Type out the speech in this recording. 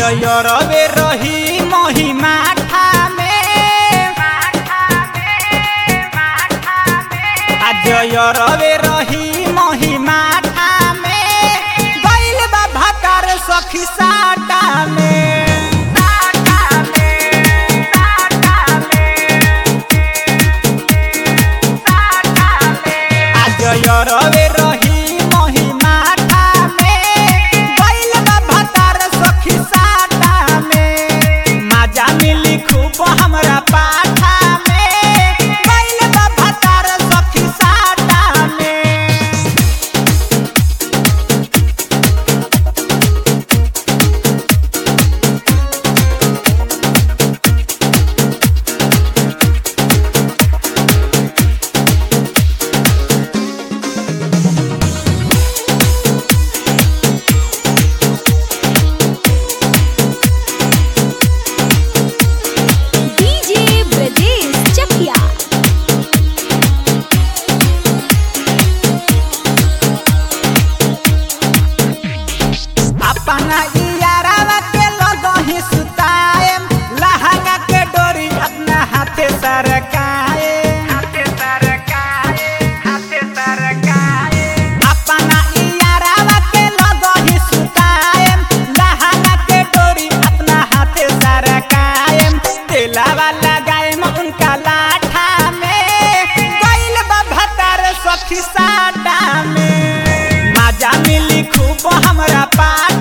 रवे रही महिमा ठामे आज रवे रही महिमा ठामे गइल बा भातार सखी साटा में आज रवे रही महिमा ठामे गइल बा भातार सखी साटा में माजा मिली खूब हमरा पाठा में गइल बा भातार सखी साटा में डीजे ब्रजेश चकिया अपना इयारावा के लगही सुताएम लहंगा के डोरी अपना हाथे सरकाए हाथे सरकाए हाथे सरकाए अपना इयारावा के लगही सुताएम लहंगा के डोरी अपना हाथे सरकाएम तेलावा लगाएम उनका लाठा में गइल बा भतार सखी साटा में माजा मिली खूब हमरा पास